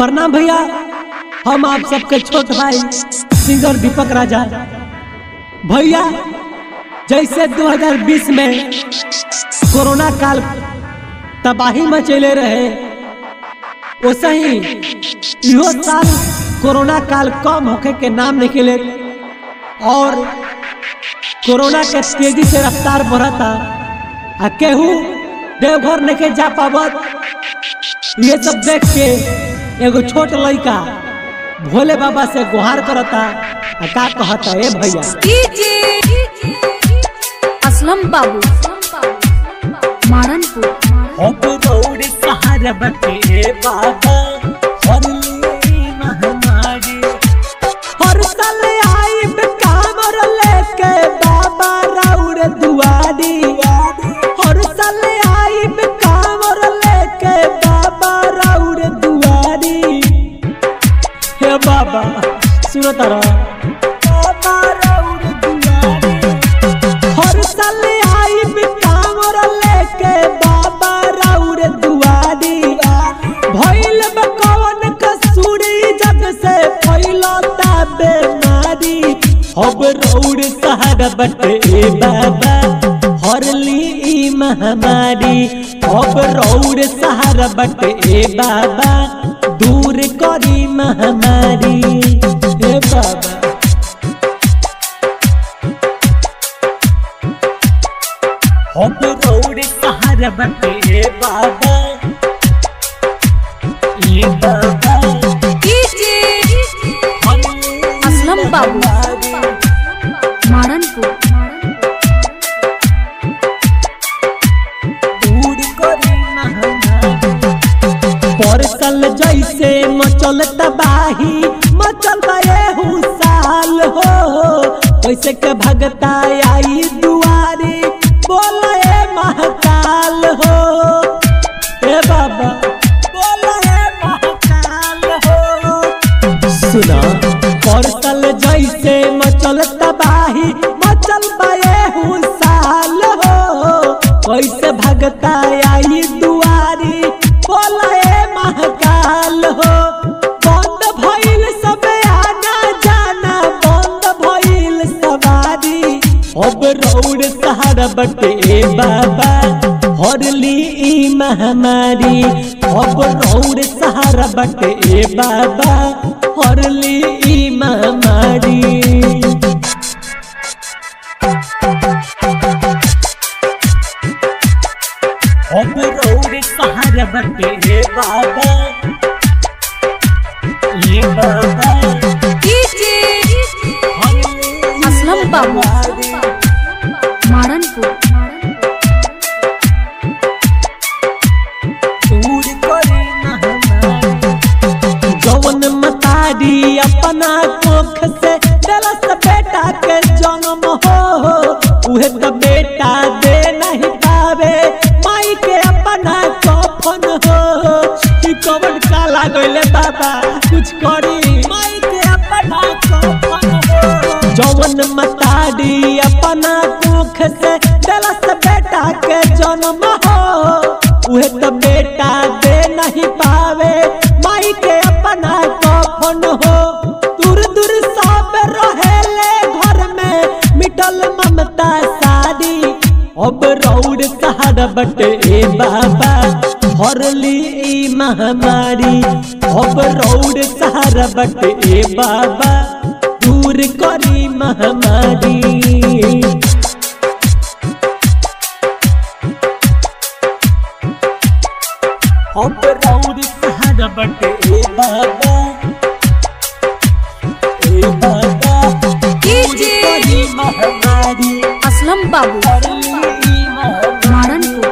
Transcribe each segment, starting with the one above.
प्रणाम भैया हम आप सबके छोट भाई सिंगर दीपक राजा भैया जैसे 2020 में कोरोना काल तबाही मचेले रहे वैसे ही इहो साल कोरोना काल कम होखे के नाम निकले और कोरोना के तेजी से रफ्तार बढ़ता आ केहू देवघर नहीं जा पावत ये सब देख के एगो छोट लड़का भोले बाबा से गुहार करता आ का कहता ए भैया असलम बाबू मारनपुर अब दौड़ सहारा बटे बाबा हरली महामारी हर साल आइब कामर लेके बाबा राउर दुआरी हर साल आइब कामर लेके बाबा राउर दुआरी हे बाबा सुनो तारा बाबा राउर दुआरी हर साल आइब कामर लेके बाबा राउर दुआरी भइल बा कवन कसूरी जग से फैलता बेमारी अब रौर सहारा बटे बाबा हरली ई महामारी अब रौर सहारा बटे बाबा दूर करी महामारी हे बाबा हम रौड़ सहारा बटे बाबा ये बाबा असलम बाबू मारनपुर दूर करी परसल जैसे मचल तबाही मचल एहू साल हो कैसे के भगता आई दुआरी बोले महाकाल हो ए बाबा बोले महाकाल हो सुना परसल जैसे मचल तबाही मचल बाए साल हो कैसे भगता आई दुआरी बोले महाकाल हो बंद भइल सब आना जाना बंद भइल सवारी अब रौड़ सहारा बटे बाबा हरली ई महामारी अब रौड़ सहारा बटे बाबा हरली ई महामारी अब रौड़ सहारा बटे बाबा ये बाबा असलम बाबू मारनपुर दूर करे महामारी जवन मतारी अपना कोख से दलस बेटा के जन्म हो उहे तो बेटा दे नहीं पावे माई के अपना कफन हो कि कवन काला गइले बाबा कुछ करी माई के अपना कफन हो जवन मतारी अपना कोख से दलस बेटा के जन्म हो उहे तो बेटा दे नहीं पावे माई के अपना कफन हो दूर दूर सब रहेले घर में मिटल ममता सारी अब रौड़ सहारा बटे बाबा हरली ई महामारी अब रौड़ सहारा बटे बाबा दूर करी महामारी अब रौड़ सहारा बटे बाबा ए बाबा दूर करी महामारी असलम बाबू हरली ई महामारी मारनपुर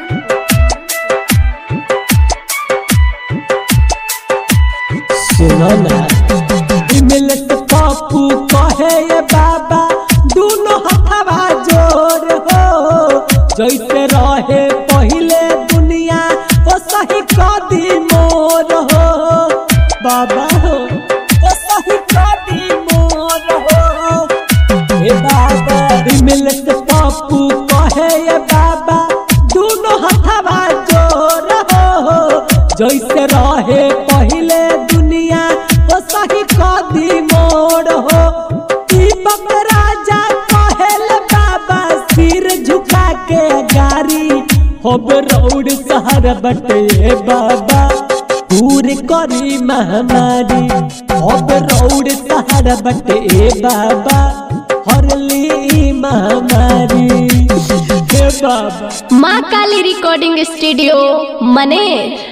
सुनो ना मिलत पापू कहे ये बाबा दोनों हथवा जोर हो जैसे रहे पहले दुनिया ओ सही कदी मोर हो बाबा हो ओ सही कदी मोर हो ए बाबा मिलत पापू कहे ये बाबा दोनों हथवा जोर हो जैसे रहे पहले हो दीपक राजा कहेल बाबा सिर झुका के गारी होब रौड शहर बटे बाबा पूरे करी महामारी होब रौड शहर बटे बाबा हरली महामारी हे बाबा माँ काली रिकॉर्डिंग स्टूडियो मनेर